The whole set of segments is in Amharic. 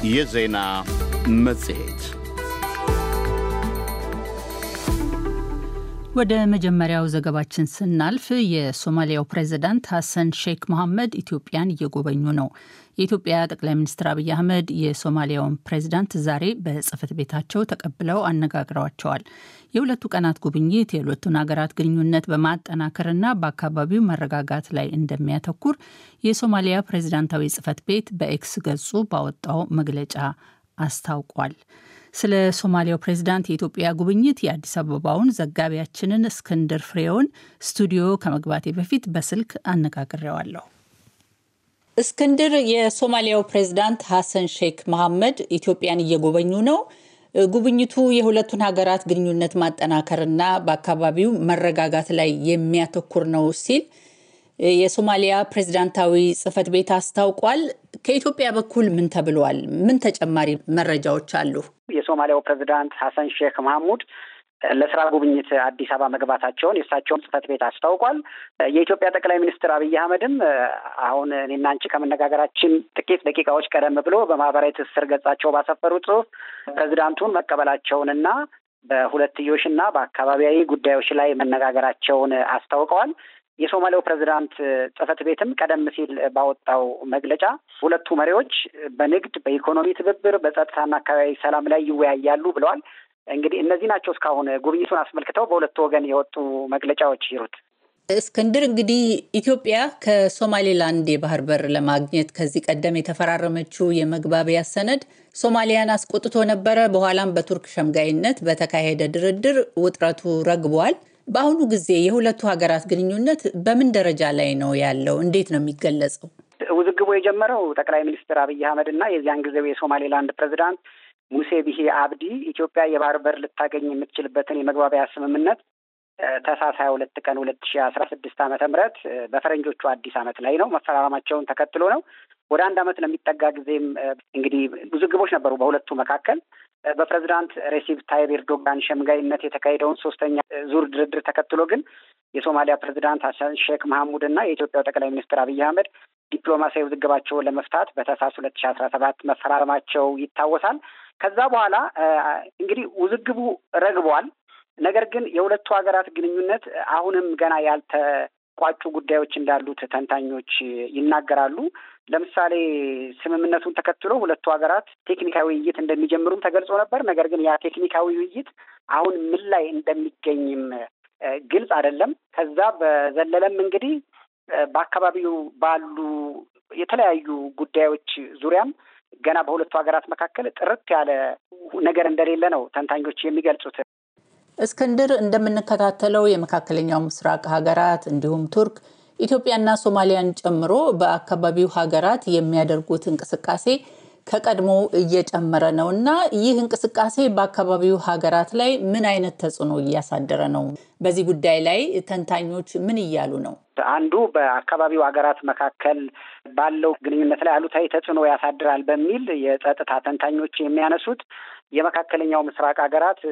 የዜና መጽሔት ወደ መጀመሪያው ዘገባችን ስናልፍ የሶማሊያው ፕሬዚዳንት ሐሰን ሼክ መሐመድ ኢትዮጵያን እየጎበኙ ነው። የኢትዮጵያ ጠቅላይ ሚኒስትር አብይ አህመድ የሶማሊያውን ፕሬዚዳንት ዛሬ በጽህፈት ቤታቸው ተቀብለው አነጋግረዋቸዋል። የሁለቱ ቀናት ጉብኝት የሁለቱን ሀገራት ግንኙነት በማጠናከርና በአካባቢው መረጋጋት ላይ እንደሚያተኩር የሶማሊያ ፕሬዚዳንታዊ ጽህፈት ቤት በኤክስ ገጹ ባወጣው መግለጫ አስታውቋል። ስለ ሶማሊያው ፕሬዚዳንት የኢትዮጵያ ጉብኝት የአዲስ አበባውን ዘጋቢያችንን እስክንድር ፍሬውን ስቱዲዮ ከመግባቴ በፊት በስልክ አነጋግሬዋለሁ። እስክንድር፣ የሶማሊያው ፕሬዚዳንት ሐሰን ሼክ መሐመድ ኢትዮጵያን እየጎበኙ ነው። ጉብኝቱ የሁለቱን ሀገራት ግንኙነት ማጠናከርና በአካባቢው መረጋጋት ላይ የሚያተኩር ነው ሲል የሶማሊያ ፕሬዚዳንታዊ ጽህፈት ቤት አስታውቋል። ከኢትዮጵያ በኩል ምን ተብሏል? ምን ተጨማሪ መረጃዎች አሉ? የሶማሊያው ፕሬዚዳንት ሐሰን ሼክ መሐሙድ ለስራ ጉብኝት አዲስ አበባ መግባታቸውን የእሳቸውን ጽህፈት ቤት አስታውቋል። የኢትዮጵያ ጠቅላይ ሚኒስትር አብይ አህመድም አሁን እኔና አንቺ ከመነጋገራችን ጥቂት ደቂቃዎች ቀደም ብሎ በማህበራዊ ትስስር ገጻቸው ባሰፈሩት ጽሁፍ ፕሬዚዳንቱን መቀበላቸውንና በሁለትዮሽና በአካባቢያዊ ጉዳዮች ላይ መነጋገራቸውን አስታውቀዋል። የሶማሊያው ፕሬዚዳንት ጽህፈት ቤትም ቀደም ሲል ባወጣው መግለጫ ሁለቱ መሪዎች በንግድ፣ በኢኮኖሚ ትብብር፣ በጸጥታና አካባቢ ሰላም ላይ ይወያያሉ ብለዋል። እንግዲህ እነዚህ ናቸው እስካሁን ጉብኝቱን አስመልክተው በሁለቱ ወገን የወጡ መግለጫዎች ይሩት። እስክንድር፣ እንግዲህ ኢትዮጵያ ከሶማሌላንድ የባህር በር ለማግኘት ከዚህ ቀደም የተፈራረመችው የመግባቢያ ሰነድ ሶማሊያን አስቆጥቶ ነበረ። በኋላም በቱርክ ሸምጋይነት በተካሄደ ድርድር ውጥረቱ ረግቧል። በአሁኑ ጊዜ የሁለቱ ሀገራት ግንኙነት በምን ደረጃ ላይ ነው ያለው? እንዴት ነው የሚገለጸው? ውዝግቡ የጀመረው ጠቅላይ ሚኒስትር አብይ አህመድ እና የዚያን ጊዜው የሶማሌላንድ ፕሬዚዳንት ሙሴ ቢሂ አብዲ ኢትዮጵያ የባህር በር ልታገኝ የምትችልበትን የመግባቢያ ስምምነት ታህሳስ ሀያ ሁለት ቀን ሁለት ሺ አስራ ስድስት ዓመተ ምህረት በፈረንጆቹ አዲስ ዓመት ላይ ነው መፈራረማቸውን ተከትሎ ነው። ወደ አንድ ዓመት ለሚጠጋ ጊዜም እንግዲህ ውዝግቦች ነበሩ በሁለቱ መካከል። በፕሬዚዳንት ሬሲፕ ታይብ ኤርዶጋን ሸምጋይነት የተካሄደውን ሶስተኛ ዙር ድርድር ተከትሎ ግን የሶማሊያ ፕሬዚዳንት ሀሰን ሼክ መሐሙድ እና የኢትዮጵያው ጠቅላይ ሚኒስትር አብይ አህመድ ዲፕሎማሲያዊ ውዝግባቸውን ለመፍታት በታህሳስ ሁለት ሺ አስራ ሰባት መፈራረማቸው ይታወሳል። ከዛ በኋላ እንግዲህ ውዝግቡ ረግቧል። ነገር ግን የሁለቱ ሀገራት ግንኙነት አሁንም ገና ያልተቋጩ ጉዳዮች እንዳሉት ተንታኞች ይናገራሉ። ለምሳሌ ስምምነቱን ተከትሎ ሁለቱ ሀገራት ቴክኒካዊ ውይይት እንደሚጀምሩም ተገልጾ ነበር። ነገር ግን ያ ቴክኒካዊ ውይይት አሁን ምን ላይ እንደሚገኝም ግልጽ አይደለም። ከዛ በዘለለም እንግዲህ በአካባቢው ባሉ የተለያዩ ጉዳዮች ዙሪያም ገና በሁለቱ ሀገራት መካከል ጥርት ያለ ነገር እንደሌለ ነው ተንታኞች የሚገልጹት። እስክንድር፣ እንደምንከታተለው የመካከለኛው ምስራቅ ሀገራት እንዲሁም ቱርክ ኢትዮጵያና ሶማሊያን ጨምሮ በአካባቢው ሀገራት የሚያደርጉት እንቅስቃሴ ከቀድሞ እየጨመረ ነው እና ይህ እንቅስቃሴ በአካባቢው ሀገራት ላይ ምን አይነት ተጽዕኖ እያሳደረ ነው? በዚህ ጉዳይ ላይ ተንታኞች ምን እያሉ ነው? አንዱ በአካባቢው ሀገራት መካከል ባለው ግንኙነት ላይ አሉታዊ ተጽዕኖ ያሳድራል በሚል የጸጥታ ተንታኞች የሚያነሱት የመካከለኛው ምስራቅ ሀገራት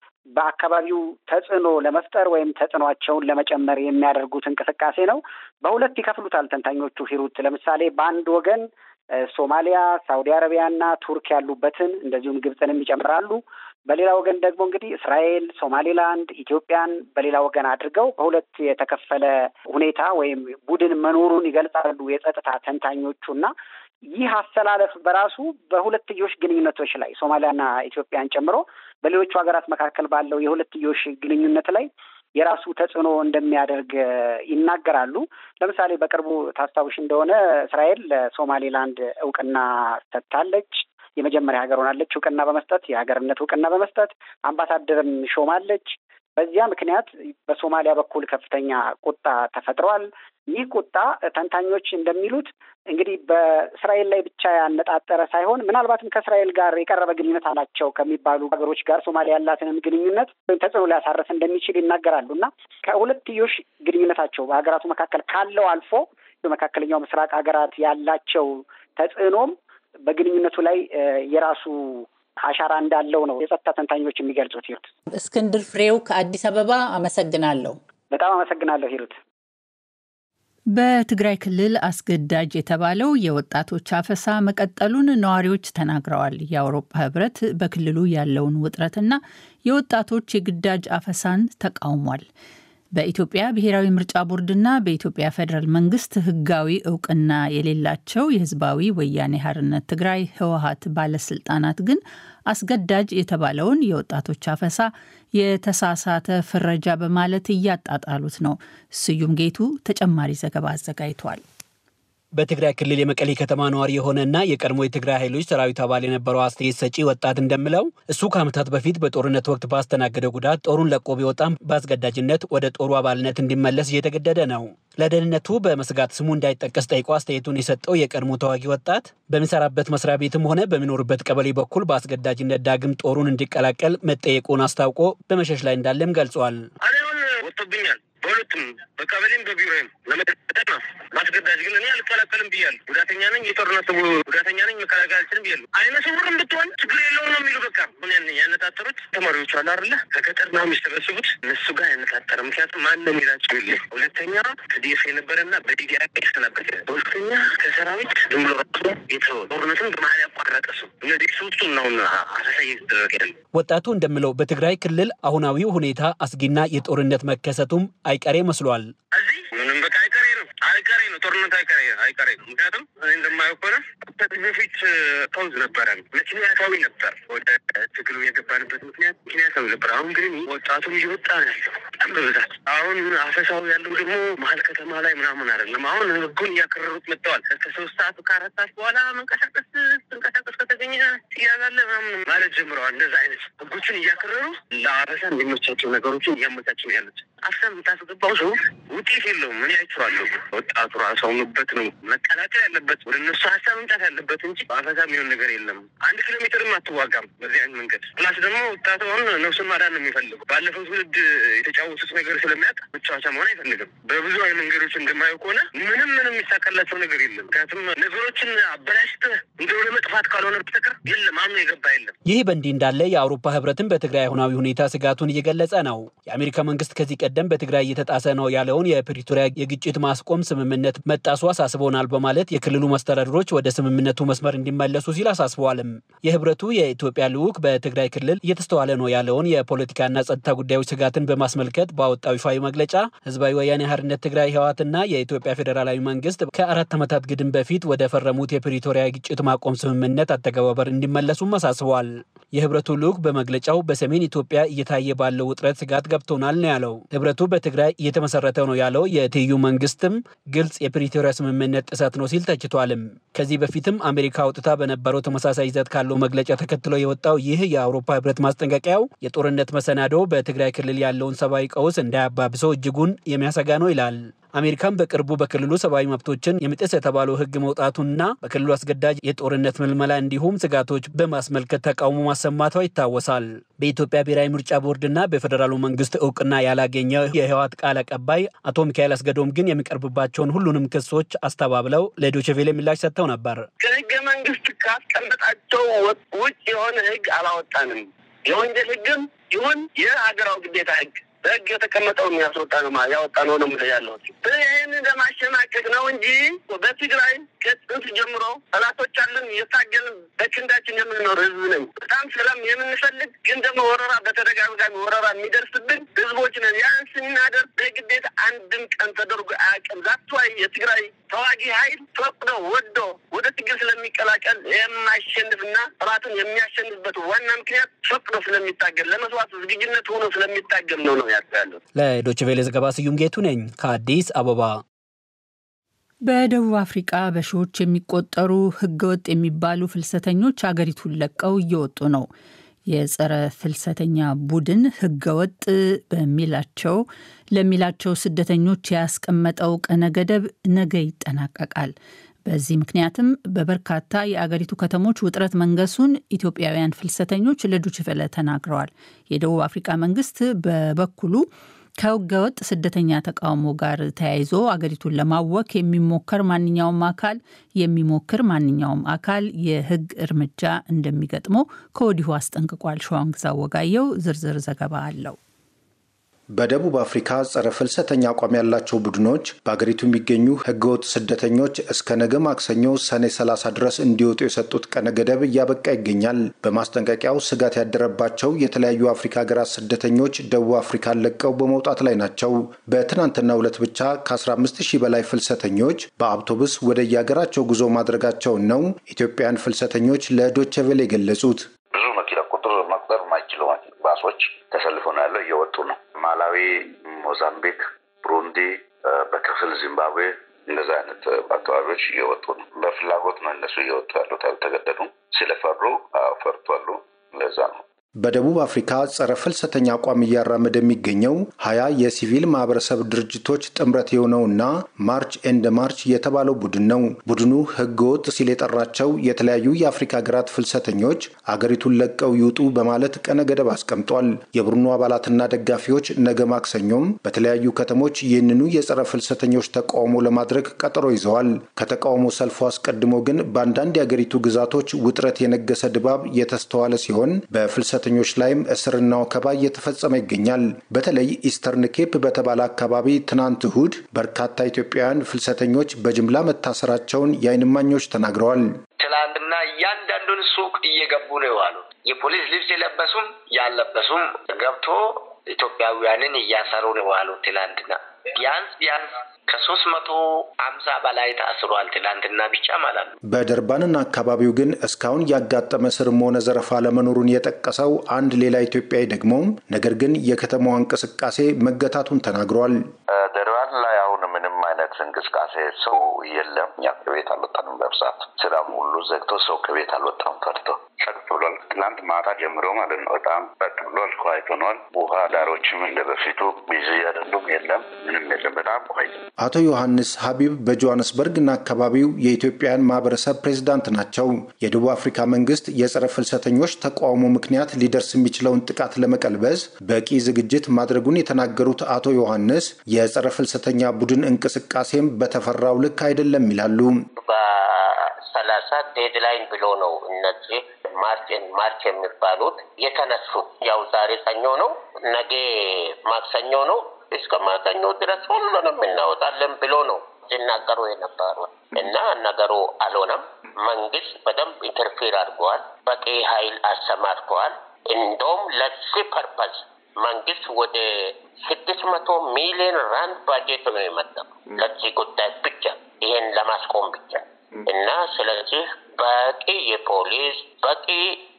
በአካባቢው ተጽዕኖ ለመፍጠር ወይም ተጽዕኖቸውን ለመጨመር የሚያደርጉት እንቅስቃሴ ነው። በሁለት ይከፍሉታል ተንታኞቹ ሂሩት። ለምሳሌ በአንድ ወገን ሶማሊያ፣ ሳውዲ አረቢያና ቱርክ ያሉበትን እንደዚሁም ግብፅንም ይጨምራሉ። በሌላ ወገን ደግሞ እንግዲህ እስራኤል፣ ሶማሌላንድ፣ ኢትዮጵያን በሌላ ወገን አድርገው በሁለት የተከፈለ ሁኔታ ወይም ቡድን መኖሩን ይገልጻሉ የጸጥታ ተንታኞቹ እና ይህ አሰላለፍ በራሱ በሁለትዮሽ ግንኙነቶች ላይ ሶማሊያና ኢትዮጵያን ጨምሮ በሌሎቹ ሀገራት መካከል ባለው የሁለትዮሽ ግንኙነት ላይ የራሱ ተጽዕኖ እንደሚያደርግ ይናገራሉ። ለምሳሌ በቅርቡ ታስታውሽ እንደሆነ እስራኤል ለሶማሌላንድ እውቅና ሰጥታለች። የመጀመሪያ ሀገር ሆናለች እውቅና በመስጠት የሀገርነት እውቅና በመስጠት አምባሳደርም ሾማለች። በዚያ ምክንያት በሶማሊያ በኩል ከፍተኛ ቁጣ ተፈጥሯል። ይህ ቁጣ ተንታኞች እንደሚሉት እንግዲህ በእስራኤል ላይ ብቻ ያነጣጠረ ሳይሆን ምናልባትም ከእስራኤል ጋር የቀረበ ግንኙነት አላቸው ከሚባሉ ሀገሮች ጋር ሶማሊያ ያላትንም ግንኙነት ተጽዕኖ ሊያሳርፍ እንደሚችል ይናገራሉ እና ከሁለትዮሽ ግንኙነታቸው በሀገራቱ መካከል ካለው አልፎ በመካከለኛው ምስራቅ ሀገራት ያላቸው ተጽዕኖም በግንኙነቱ ላይ የራሱ አሻራ እንዳለው ነው የጸጥታ ተንታኞች የሚገልጹት። ሂሩት እስክንድር ፍሬው ከአዲስ አበባ አመሰግናለሁ። በጣም አመሰግናለሁ ሂሩት። በትግራይ ክልል አስገዳጅ የተባለው የወጣቶች አፈሳ መቀጠሉን ነዋሪዎች ተናግረዋል። የአውሮፓ ሕብረት በክልሉ ያለውን ውጥረትና የወጣቶች የግዳጅ አፈሳን ተቃውሟል። በኢትዮጵያ ብሔራዊ ምርጫ ቦርድና በኢትዮጵያ ፌዴራል መንግስት ሕጋዊ እውቅና የሌላቸው የህዝባዊ ወያኔ ሓርነት ትግራይ ህወሀት ባለስልጣናት ግን አስገዳጅ የተባለውን የወጣቶች አፈሳ የተሳሳተ ፍረጃ በማለት እያጣጣሉት ነው። ስዩም ጌቱ ተጨማሪ ዘገባ አዘጋጅቷል። በትግራይ ክልል የመቀሌ ከተማ ነዋሪ የሆነና የቀድሞ የትግራይ ኃይሎች ሰራዊት አባል የነበረው አስተያየት ሰጪ ወጣት እንደምለው እሱ ከዓመታት በፊት በጦርነት ወቅት ባስተናገደው ጉዳት ጦሩን ለቆ ቢወጣም በአስገዳጅነት ወደ ጦሩ አባልነት እንዲመለስ እየተገደደ ነው። ለደህንነቱ በመስጋት ስሙ እንዳይጠቀስ ጠይቆ አስተያየቱን የሰጠው የቀድሞ ተዋጊ ወጣት በሚሰራበት መስሪያ ቤትም ሆነ በሚኖርበት ቀበሌ በኩል በአስገዳጅነት ዳግም ጦሩን እንዲቀላቀል መጠየቁን አስታውቆ በመሸሽ ላይ እንዳለም ገልጿል። ወጥቶብኛል በሁለቱም በቀበሌም በቢሮም ለመጠጠቅ ነው ማስገዳጅ ግን እኔ አልቀላቀልም ብያለሁ። ጉዳተኛ ነኝ፣ የጦርነት ጉዳተኛ ነኝ፣ መከላከል አልችልም ብያለሁ። አይነ ስውርም ብትሆን ችግር የለውም ነው የሚሉ በቃ ምን ያነጣጠሩት ተማሪዎቹ አሉ አይደለ ከገጠር ነው የሚሰበስቡት እነሱ ጋር ያነጣጠረ ምክንያቱም ማን ነው የሚላቸው የለ። ሁለተኛ ከዲኤፍ የነበረና በዲዲ ያስተናበደ፣ ሁለተኛ ከሰራዊት ዝም ብሎ ራሱ የተወ ጦርነትን በመሀል ያቋረጠ ሰው እነዚህ ሶስቱ ናሁን አሳሳ እየተደረገ ያለ ወጣቱ እንደምለው በትግራይ ክልል አሁናዊው ሁኔታ አስጊና የጦርነት መከሰቱም አይቀሬ መስሏል። እዚህ ምንም በቃ አይቀሬ ነው አይቀሬ ነው ጦርነት አይቀሬ አይቀሬ ነው። ምክንያቱም እኔ እንደማየው ከሆነ ከዚህ በፊት ቀውስ ነበረ፣ ምክንያታዊ ነበር። ወደ ትግሉ የገባንበት ምክንያት ምክንያታዊ ነበር። አሁን ግን ወጣቱም እየወጣ ነው ያለው በጣም በብዛት። አሁን አፈሳው ያለው ደግሞ መሀል ከተማ ላይ ምናምን አይደለም። አሁን ህጉን እያከረሩት መጥተዋል። ከሶስት ሰዓት ከአራት ሰዓት በኋላ መንቀሳቀስ ትንቀሳቀስ ከተገኘ ትያዛለህ ምናምን ማለት ጀምረዋል። እንደዛ አይነት ህጎችን እያከረሩ ለአፈሳ የሚመቻቸው ነገሮችን እያመቻቸው ያሉት አፍሳ የምታስገባው ሰው ውጤት የለውም። እኔ አይቼዋለሁ። ወጣቱ ራሱ አምኖበት ነው መቀላቀል ያለበት ወደ እነሱ ሀሳብ መምጣት ያለበት እንጂ በአፈሳ የሚሆን ነገር የለም። አንድ ኪሎ ሜትርም አትዋጋም በዚህ አይነት መንገድ። ፕላስ ደግሞ ወጣቱ አሁን ነፍሱን ማዳን ነው የሚፈልገው። ባለፈው ትውልድ የተጫወቱት ነገር ስለሚያውቅ መጫወቻ መሆን አይፈልግም። በብዙ አይነት መንገዶች እንደማየው ከሆነ ምንም ምንም የሚሳካላቸው ነገር የለም። ምክንያቱም ነገሮችን አበላሽተህ እንደ ወደ መጥፋት ካልሆነ በስተቀር የለም አምኖ የገባ የለም። ይህ በእንዲህ እንዳለ የአውሮፓ ህብረትን በትግራይ አሁናዊ ሁኔታ ስጋቱን እየገለጸ ነው። የአሜሪካ መንግስት ከዚህ ቀደም በትግራይ እየተጣሰ ነው ያለውን የፕሪቶሪያ የግጭት ማስቆም ስምምነት መጣሱ አሳስቦናል በማለት የክልሉ መስተዳድሮች ወደ ስምምነቱ መስመር እንዲመለሱ ሲል አሳስበዋልም። የህብረቱ የኢትዮጵያ ልዑክ በትግራይ ክልል እየተስተዋለ ነው ያለውን የፖለቲካና ጸጥታ ጉዳዮች ስጋትን በማስመልከት ባወጣው ይፋዊ መግለጫ ህዝባዊ ወያኔ ሓርነት ትግራይ ህወሓትና የኢትዮጵያ ፌዴራላዊ መንግስት ከአራት ዓመታት ግድም በፊት ወደ ፈረሙት የፕሪቶሪያ የግጭት ማቆም ስምምነት አተገባበር እንዲመለሱም አሳስበዋል። የህብረቱ ልዑክ በመግለጫው በሰሜን ኢትዮጵያ እየታየ ባለው ውጥረት ስጋት ገብቶናል ነው ያለው። ህብረቱ በትግራይ እየተመሰረተ ነው ያለው የትይዩ መንግስትም ግልጽ የፕሪቶሪያ ስምምነት ጥሰት ነው ሲል ተችቷልም። ከዚህ በፊትም አሜሪካ አውጥታ በነበረው ተመሳሳይ ይዘት ካለው መግለጫ ተከትሎ የወጣው ይህ የአውሮፓ ህብረት ማስጠንቀቂያው የጦርነት መሰናዶ በትግራይ ክልል ያለውን ሰብአዊ ቀውስ እንዳያባብሰው እጅጉን የሚያሰጋ ነው ይላል። አሜሪካን በቅርቡ በክልሉ ሰብአዊ መብቶችን የሚጥስ የተባለው ህግ መውጣቱና በክልሉ አስገዳጅ የጦርነት ምልመላ እንዲሁም ስጋቶች በማስመልከት ተቃውሞ ማሰማቷ ይታወሳል። በኢትዮጵያ ብሔራዊ ምርጫ ቦርድና በፌዴራሉ መንግስት እውቅና ያላገኘ የህወሓት ቃል አቀባይ አቶ ሚካኤል አስገዶም ግን የሚቀርብባቸውን ሁሉንም ክሶች አስተባብለው ለዶችቬሌ ምላሽ ሰጥተው ነበር። ከህገ መንግስት ካስቀመጣቸው ውጭ የሆነ ህግ አላወጣንም። የወንጀል ህግም ይሁን የሀገራዊ ግዴታ ህግ በህግ የተቀመጠውን ያስወጣ ነው ያወጣ ነው ነው ምለ ያለሁት ይህን ለማሸማቀቅ ነው እንጂ በትግራይ ከጥንት ጀምሮ ጠላቶች አለን የታገልን በክንዳችን የምንኖር ህዝብ ነኝ። በጣም ሰላም የምንፈልግ ግን ደግሞ ወረራ በተደጋጋሚ ወረራ የሚደርስብን ህዝቦች ነን። ያን ስናደርግ በግዴታ አንድም ቀን ተደርጎ አያውቅም። ዛትዋይ የትግራይ ተዋጊ ኃይል ፈቅዶ ወዶ ወደ ትግል ስለሚቀላቀል የማሸንፍና ጠላትን የሚያሸንፍበት ዋና ምክንያት ፈቅዶ ስለሚታገል ለመስዋዕት ዝግጁነት ሆኖ ስለሚታገል ነው ነው ያለው። ለዶችቬሌ ዘገባ ስዩም ጌቱ ነኝ ከአዲስ አበባ። በደቡብ አፍሪቃ በሺዎች የሚቆጠሩ ህገወጥ የሚባሉ ፍልሰተኞች አገሪቱን ለቀው እየወጡ ነው። የጸረ ፍልሰተኛ ቡድን ህገወጥ በሚላቸው ለሚላቸው ስደተኞች ያስቀመጠው ቀነ ገደብ ነገ ይጠናቀቃል። በዚህ ምክንያትም በበርካታ የአገሪቱ ከተሞች ውጥረት መንገሱን ኢትዮጵያውያን ፍልሰተኞች ለዶችቨለ ተናግረዋል። የደቡብ አፍሪካ መንግስት በበኩሉ ከህገወጥ ስደተኛ ተቃውሞ ጋር ተያይዞ አገሪቱን ለማወክ የሚሞከር ማንኛውም አካል የሚሞክር ማንኛውም አካል የህግ እርምጃ እንደሚገጥመው ከወዲሁ አስጠንቅቋል። ሸዋንግዛ ወጋየው ዝርዝር ዘገባ አለው። በደቡብ አፍሪካ ጸረ ፍልሰተኛ አቋም ያላቸው ቡድኖች በአገሪቱ የሚገኙ ህገወጥ ስደተኞች እስከ ነገ ማክሰኞ ሰኔ 30 ድረስ እንዲወጡ የሰጡት ቀነ ገደብ እያበቃ ይገኛል። በማስጠንቀቂያው ስጋት ያደረባቸው የተለያዩ አፍሪካ ሀገራት ስደተኞች ደቡብ አፍሪካን ለቀው በመውጣት ላይ ናቸው። በትናንትናው ዕለት ብቻ ከ15 ሺህ በላይ ፍልሰተኞች በአውቶቡስ ወደ የሀገራቸው ጉዞ ማድረጋቸውን ነው ኢትዮጵያን ፍልሰተኞች ለዶቼ ቬለ የገለጹት። ብዙ መኪና ቁጥር መቁጠር የማይችሉ ባሶች ተሰልፎ ነው ያለው፣ እየወጡ ነው። ማላዊ፣ ሞዛምቢክ፣ ብሩንዲ፣ በክፍል ዚምባብዌ እንደዛ አይነት አካባቢዎች እየወጡ ነው። በፍላጎት ነው እነሱ እየወጡ ያሉት፣ አልተገደዱም። ስለፈሩ ፈርቷሉ። ለዛ ነው በደቡብ አፍሪካ ጸረ ፍልሰተኛ አቋም እያራመደ የሚገኘው ሀያ የሲቪል ማህበረሰብ ድርጅቶች ጥምረት የሆነውና ማርች ኤንድ ማርች የተባለው ቡድን ነው። ቡድኑ ህገወጥ ሲል የጠራቸው የተለያዩ የአፍሪካ ሀገራት ፍልሰተኞች አገሪቱን ለቀው ይውጡ በማለት ቀነ ገደብ አስቀምጧል። የቡድኑ አባላትና ደጋፊዎች ነገ ማክሰኞም በተለያዩ ከተሞች ይህንኑ የጸረ ፍልሰተኞች ተቃውሞ ለማድረግ ቀጠሮ ይዘዋል። ከተቃውሞ ሰልፉ አስቀድሞ ግን በአንዳንድ የአገሪቱ ግዛቶች ውጥረት የነገሰ ድባብ የተስተዋለ ሲሆን በፍልሰተ ኞች ላይም እስርና ወከባ እየተፈጸመ ይገኛል። በተለይ ኢስተርን ኬፕ በተባለ አካባቢ ትናንት እሁድ በርካታ ኢትዮጵያውያን ፍልሰተኞች በጅምላ መታሰራቸውን የዓይን እማኞች ተናግረዋል። ትላንትና እያንዳንዱን ሱቅ እየገቡ ነው የዋሉት። የፖሊስ ልብስ የለበሱም ያለበሱም ገብቶ ኢትዮጵያውያንን እያሰሩ ነው የዋሉት። ትላንትና ቢያንስ ቢያንስ ከሶስት መቶ አምሳ በላይ ታስሯል። ትላንትና ብቻ ማለት ነው። በደርባንና አካባቢው ግን እስካሁን ያጋጠመ ስርም ሆነ ዘረፋ ለመኖሩን የጠቀሰው አንድ ሌላ ኢትዮጵያዊ ደግሞ ነገር ግን የከተማዋ እንቅስቃሴ መገታቱን ተናግሯል። ደርባን ላይ አሁን ምንም አይነት እንቅስቃሴ ሰው የለም። እኛ ከቤት አልወጣንም። በብዛት ስራም ሁሉ ዘግቶ ሰው ከቤት አልወጣም ፈርቶ ጸጥ ብሏል። ትናንት ማታ ጀምሮ ማለት ነው። በጣም ጸጥ ብሏል። ኳይት ሆኗል። ውሃ ዳሮችም እንደ በፊቱ ቢዚ አይደሉም። የለም ምንም የለም። በጣም ኳይት አቶ ዮሐንስ ሀቢብ በጆሃንስበርግና አካባቢው የኢትዮጵያውያን ማህበረሰብ ፕሬዝዳንት ናቸው። የደቡብ አፍሪካ መንግስት የጸረ ፍልሰተኞች ተቃውሞ ምክንያት ሊደርስ የሚችለውን ጥቃት ለመቀልበስ በቂ ዝግጅት ማድረጉን የተናገሩት አቶ ዮሐንስ የጸረ ፍልሰተኛ ቡድን እንቅስቃሴም በተፈራው ልክ አይደለም ይላሉ። በሰላሳ ዴድላይን ብሎ ነው እነዚህ ማርችን ማርች የሚባሉት የተነሱት። ያው ዛሬ ሰኞ ነው፣ ነገ ማክሰኞ ነው። እስከ ማክሰኞ ድረስ ሁሉንም እናወጣለን ብሎ ነው ሲናገሩ የነበሩ እና ነገሩ አልሆነም። መንግስት በደንብ ኢንተርፌር አድርገዋል። በቂ ኃይል አሰማርተዋል። እንደውም ለዚህ ፐርፐዝ መንግስት ወደ ስድስት መቶ ሚሊዮን ራንድ ባጀት ነው የመጠው ለዚህ ጉዳይ ብቻ ይሄን ለማስቆም ብቻ እና ስለዚህ በቂ የፖሊስ በቂ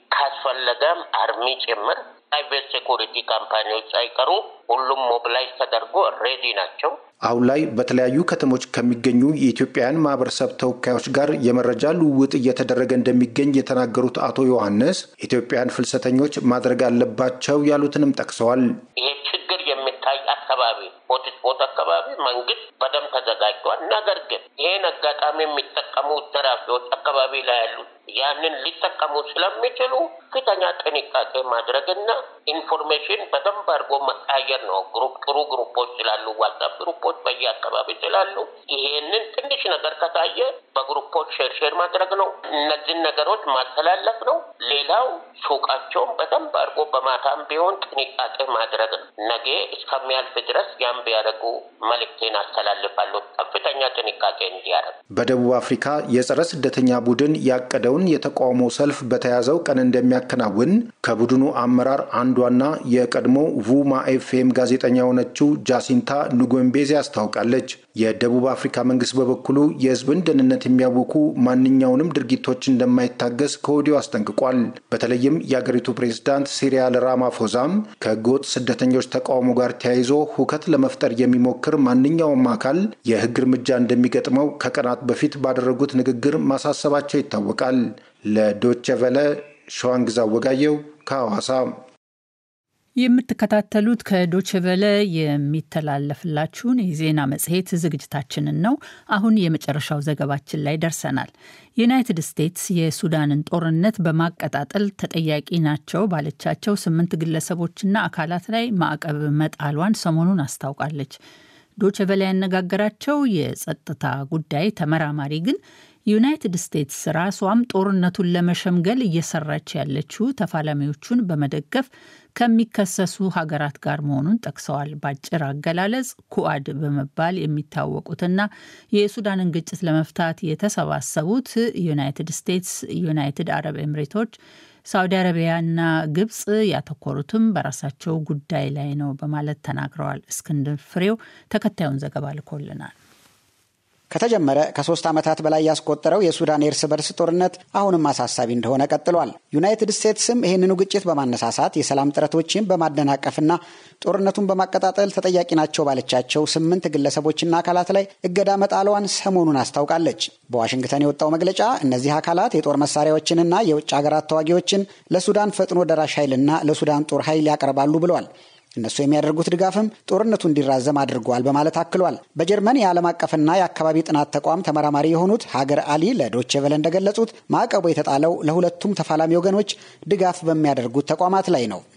ካስፈለገም አርሚ ጭምር ፕራይቬት ሴኩሪቲ ካምፓኒዎች ሳይቀሩ ሁሉም ሞቢላይዝ ተደርጎ ሬዲ ናቸው። አሁን ላይ በተለያዩ ከተሞች ከሚገኙ የኢትዮጵያውያን ማህበረሰብ ተወካዮች ጋር የመረጃ ልውውጥ እየተደረገ እንደሚገኝ የተናገሩት አቶ ዮሐንስ ኢትዮጵያውያን ፍልሰተኞች ማድረግ አለባቸው ያሉትንም ጠቅሰዋል። ይሄ ችግር የሚታይ አካባቢ ሆትስፖት አካባቢ መንግስት በደንብ ተዘጋጅቷል። ነገር ግን ይሄን አጋጣሚ የሚጠቀሙ ዘራፊዎች አካባቢ ላይ ያሉት ያንን ሊጠቀሙ ስለሚችሉ ከፍተኛ ጥንቃቄ ማድረግና ኢንፎርሜሽን በደንብ አድርጎ መቃየር ነው። ግሩፕ ጥሩ ግሩፖች ስላሉ ዋትሳፕ ግሩፖች በየአካባቢ ስላሉ ይሄንን ትንሽ ነገር ከታየ በግሩፖች ሼር ሼር ማድረግ ነው። እነዚህን ነገሮች ማስተላለፍ ነው። ሌላው ሱቃቸውን በደንብ አድርጎ በማታም ቢሆን ጥንቃቄ ማድረግ ነው። ነገ እስከሚያልፍ ድረስ ያን ቢያደርጉ መልእክቴን አስተላልፋለሁ። ከፍተኛ ጥንቃቄ እንዲያደርግ በደቡብ አፍሪካ የጸረ ስደተኛ ቡድን ያቀደውን የተቃውሞ ሰልፍ በተያዘው ቀን እንደሚያከናውን ከቡድኑ አመራር አንዷና የቀድሞ ቡማ ኤፍኤም ጋዜጠኛ የሆነችው ጃሲንታ ኑጎምቤዜ አስታውቃለች። የደቡብ አፍሪካ መንግስት በበኩሉ የሕዝብን ደህንነት የሚያውኩ ማንኛውንም ድርጊቶች እንደማይታገስ ከወዲሁ አስጠንቅቋል። በተለይም የአገሪቱ ፕሬዝዳንት ሲሪያል ራማፎዛም ከህገወጥ ስደተኞች ተቃውሞ ጋር ተያይዞ ሁከት ለመፍጠር የሚሞክር ማንኛውም አካል የህግ እርምጃ እንደሚገጥመው ከቀናት በፊት ባደረጉት ንግግር ማሳሰባቸው ይታወቃል። ለዶቼ ቨለ ሸዋንግዛ ወጋየው ከሐዋሳ። የምትከታተሉት ከዶችቨለ የሚተላለፍላችሁን የዜና መጽሔት ዝግጅታችንን ነው። አሁን የመጨረሻው ዘገባችን ላይ ደርሰናል። ዩናይትድ ስቴትስ የሱዳንን ጦርነት በማቀጣጠል ተጠያቂ ናቸው ባለቻቸው ስምንት ግለሰቦችና አካላት ላይ ማዕቀብ መጣሏን ሰሞኑን አስታውቃለች። ዶችቨለ ያነጋገራቸው የጸጥታ ጉዳይ ተመራማሪ ግን ዩናይትድ ስቴትስ ራሷም ጦርነቱን ለመሸምገል እየሰራች ያለችው ተፋላሚዎቹን በመደገፍ ከሚከሰሱ ሀገራት ጋር መሆኑን ጠቅሰዋል። በአጭር አገላለጽ ኩአድ በመባል የሚታወቁትና የሱዳንን ግጭት ለመፍታት የተሰባሰቡት ዩናይትድ ስቴትስ፣ ዩናይትድ አረብ ኤምሬቶች ሳውዲ አረቢያና ግብጽ ያተኮሩትም በራሳቸው ጉዳይ ላይ ነው በማለት ተናግረዋል። እስክንድር ፍሬው ተከታዩን ዘገባ ልኮልናል። ከተጀመረ ከሶስት ዓመታት በላይ ያስቆጠረው የሱዳን የእርስ በርስ ጦርነት አሁንም አሳሳቢ እንደሆነ ቀጥሏል። ዩናይትድ ስቴትስም ይህንኑ ግጭት በማነሳሳት የሰላም ጥረቶችን በማደናቀፍና ጦርነቱን በማቀጣጠል ተጠያቂ ናቸው ባለቻቸው ስምንት ግለሰቦችና አካላት ላይ እገዳ መጣሏን ሰሞኑን አስታውቃለች። በዋሽንግተን የወጣው መግለጫ እነዚህ አካላት የጦር መሳሪያዎችንና የውጭ ሀገራት ተዋጊዎችን ለሱዳን ፈጥኖ ደራሽ ኃይልና ለሱዳን ጦር ኃይል ያቀርባሉ ብለዋል። እነሱ የሚያደርጉት ድጋፍም ጦርነቱ እንዲራዘም አድርገዋል በማለት አክሏል። በጀርመን የዓለም አቀፍና የአካባቢ ጥናት ተቋም ተመራማሪ የሆኑት ሀገር አሊ ለዶቼ ቬለ እንደገለጹት ማዕቀቡ የተጣለው ለሁለቱም ተፋላሚ ወገኖች ድጋፍ በሚያደርጉት ተቋማት ላይ ነው።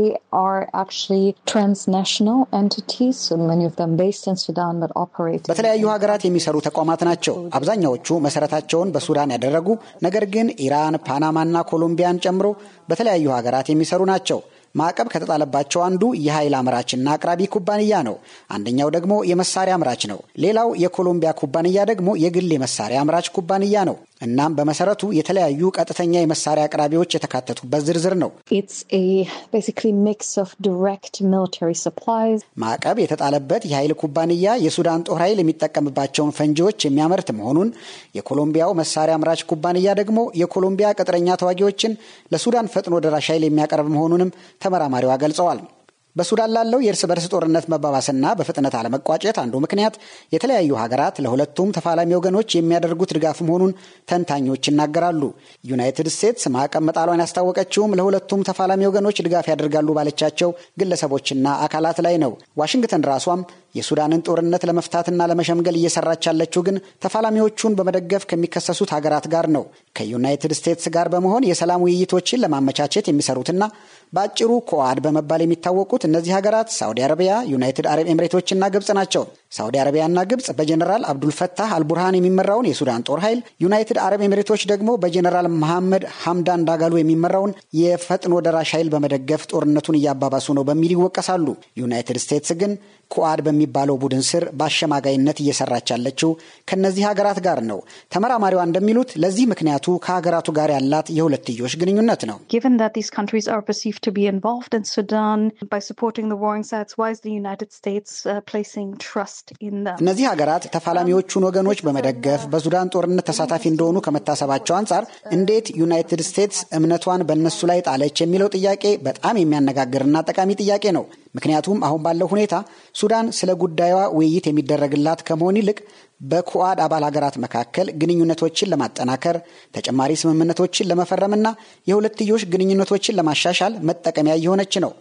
በተለያዩ ሀገራት የሚሰሩ ተቋማት ናቸው። አብዛኛዎቹ መሰረታቸውን በሱዳን ያደረጉ ነገር ግን ኢራን፣ ፓናማና ኮሎምቢያን ጨምሮ በተለያዩ ሀገራት የሚሰሩ ናቸው። ማዕቀብ ከተጣለባቸው አንዱ የኃይል አምራችና አቅራቢ ኩባንያ ነው። አንደኛው ደግሞ የመሳሪያ አምራች ነው። ሌላው የኮሎምቢያ ኩባንያ ደግሞ የግል የመሳሪያ አምራች ኩባንያ ነው። እናም በመሰረቱ የተለያዩ ቀጥተኛ የመሳሪያ አቅራቢዎች የተካተቱበት ዝርዝር ነው። ማዕቀብ የተጣለበት የኃይል ኩባንያ የሱዳን ጦር ኃይል የሚጠቀምባቸውን ፈንጂዎች የሚያመርት መሆኑን፣ የኮሎምቢያው መሳሪያ አምራች ኩባንያ ደግሞ የኮሎምቢያ ቅጥረኛ ተዋጊዎችን ለሱዳን ፈጥኖ ደራሽ ኃይል የሚያቀርብ መሆኑንም ተመራማሪዋ ገልጸዋል። በሱዳን ላለው የእርስ በርስ ጦርነት መባባስና በፍጥነት አለመቋጨት አንዱ ምክንያት የተለያዩ ሀገራት ለሁለቱም ተፋላሚ ወገኖች የሚያደርጉት ድጋፍ መሆኑን ተንታኞች ይናገራሉ። ዩናይትድ ስቴትስ ማዕቀብ መጣሏን ያስታወቀችውም ለሁለቱም ተፋላሚ ወገኖች ድጋፍ ያደርጋሉ ባለቻቸው ግለሰቦችና አካላት ላይ ነው። ዋሽንግተን ራሷም የሱዳንን ጦርነት ለመፍታትና ለመሸምገል እየሰራች ያለችው ግን ተፋላሚዎቹን በመደገፍ ከሚከሰሱት ሀገራት ጋር ነው። ከዩናይትድ ስቴትስ ጋር በመሆን የሰላም ውይይቶችን ለማመቻቸት የሚሰሩትና በአጭሩ ኮዋድ በመባል የሚታወቁት እነዚህ ሀገራት ሳውዲ አረቢያ፣ ዩናይትድ አረብ ኤምሬቶችና ግብጽ ናቸው። ሳውዲ አረቢያና ግብጽ በጀኔራል አብዱልፈታህ አልቡርሃን የሚመራውን የሱዳን ጦር ኃይል፣ ዩናይትድ አረብ ኤምሬቶች ደግሞ በጀኔራል መሐመድ ሐምዳን ዳጋሎ የሚመራውን የፈጥኖ ደራሽ ኃይል በመደገፍ ጦርነቱን እያባባሱ ነው በሚል ይወቀሳሉ። ዩናይትድ ስቴትስ ግን ኩአድ በሚባለው ቡድን ስር በአሸማጋይነት እየሰራች ያለችው ከእነዚህ ሀገራት ጋር ነው። ተመራማሪዋ እንደሚሉት ለዚህ ምክንያቱ ከሀገራቱ ጋር ያላት የሁለትዮሽ ግንኙነት ነው። እነዚህ ሀገራት ተፋላሚዎቹን ወገኖች በመደገፍ በሱዳን ጦርነት ተሳታፊ እንደሆኑ ከመታሰባቸው አንጻር እንዴት ዩናይትድ ስቴትስ እምነቷን በእነሱ ላይ ጣለች የሚለው ጥያቄ በጣም የሚያነጋግርና ጠቃሚ ጥያቄ ነው። ምክንያቱም አሁን ባለው ሁኔታ ሱዳን ስለ ጉዳዩዋ ውይይት የሚደረግላት ከመሆን ይልቅ በኩዋድ አባል ሀገራት መካከል ግንኙነቶችን ለማጠናከር ተጨማሪ ስምምነቶችን ለመፈረምና የሁለትዮሽ ግንኙነቶችን ለማሻሻል መጠቀሚያ እየሆነች ነው።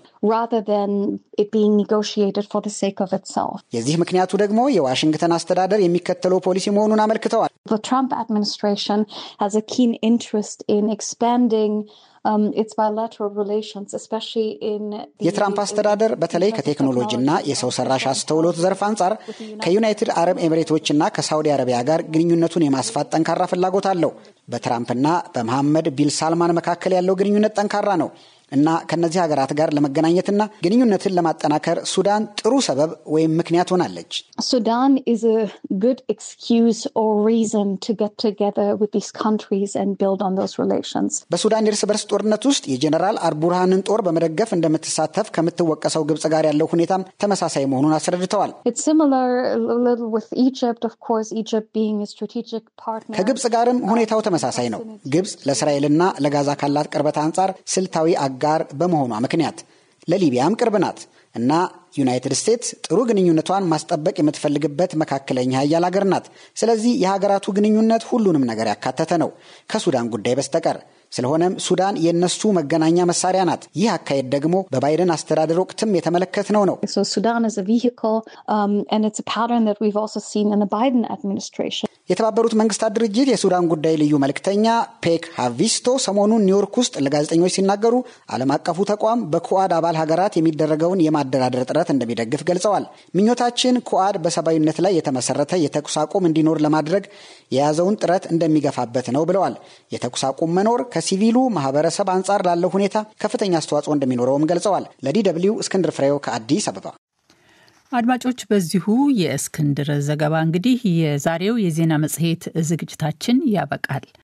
የዚህ ምክንያቱ ደግሞ የዋሽንግተን አስተዳደር የሚከተለው ፖሊሲ መሆኑን አመልክተዋል። የትራምፕ አስተዳደር በተለይ ከቴክኖሎጂና የሰው ሰራሽ አስተውሎት ዘርፍ አንጻር ከዩናይትድ አረብ ኤሚሬቶችና ከሳውዲ አረቢያ ጋር ግንኙነቱን የማስፋት ጠንካራ ፍላጎት አለው። በትራምፕና በመሐመድ ቢን ሳልማን መካከል ያለው ግንኙነት ጠንካራ ነው እና ከእነዚህ ሀገራት ጋር ለመገናኘትና ግንኙነትን ለማጠናከር ሱዳን ጥሩ ሰበብ ወይም ምክንያት ሆናለች። ሱዳን is a good excuse or reason to get together with these countries and build on those relations. በሱዳን የእርስ በርስ ጦርነት ውስጥ የጀኔራል አልቡርሃንን ጦር በመደገፍ እንደምትሳተፍ ከምትወቀሰው ግብጽ ጋር ያለው ሁኔታም ተመሳሳይ መሆኑን አስረድተዋል። It's similar a little with Egypt, of course, Egypt being a strategic partner. ከግብጽ ጋርም ሁኔታው ተመሳሳይ ነው። ግብጽ ለእስራኤልና ለጋዛ ካላት ቅርበት አንጻር ስልታዊ አጋር በመሆኗ ምክንያት ለሊቢያም ቅርብ ናት እና ዩናይትድ ስቴትስ ጥሩ ግንኙነቷን ማስጠበቅ የምትፈልግበት መካከለኛ ሀያል ሀገር ናት። ስለዚህ የሀገራቱ ግንኙነት ሁሉንም ነገር ያካተተ ነው ከሱዳን ጉዳይ በስተቀር። ስለሆነም ሱዳን የእነሱ መገናኛ መሳሪያ ናት። ይህ አካሄድ ደግሞ በባይደን አስተዳደር ወቅትም የተመለከትነው ነው። So Sudan is a vehicle, um, and it's a pattern that we've also seen in the Biden administration. የተባበሩት መንግስታት ድርጅት የሱዳን ጉዳይ ልዩ መልእክተኛ ፔክ ሃቪስቶ ሰሞኑን ኒውዮርክ ውስጥ ለጋዜጠኞች ሲናገሩ ዓለም አቀፉ ተቋም በኩዋድ አባል ሀገራት የሚደረገውን የማደራደር ጥረት እንደሚደግፍ ገልጸዋል። ምኞታችን ኩዋድ በሰብአዊነት ላይ የተመሰረተ የተኩስ አቁም እንዲኖር ለማድረግ የያዘውን ጥረት እንደሚገፋበት ነው ብለዋል። የተኩስ አቁም መኖር ከሲቪሉ ማህበረሰብ አንጻር ላለው ሁኔታ ከፍተኛ አስተዋጽኦ እንደሚኖረውም ገልጸዋል። ለዲ ደብልዩ እስክንድር ፍሬው ከአዲስ አበባ። አድማጮች፣ በዚሁ የእስክንድር ዘገባ እንግዲህ የዛሬው የዜና መጽሔት ዝግጅታችን ያበቃል።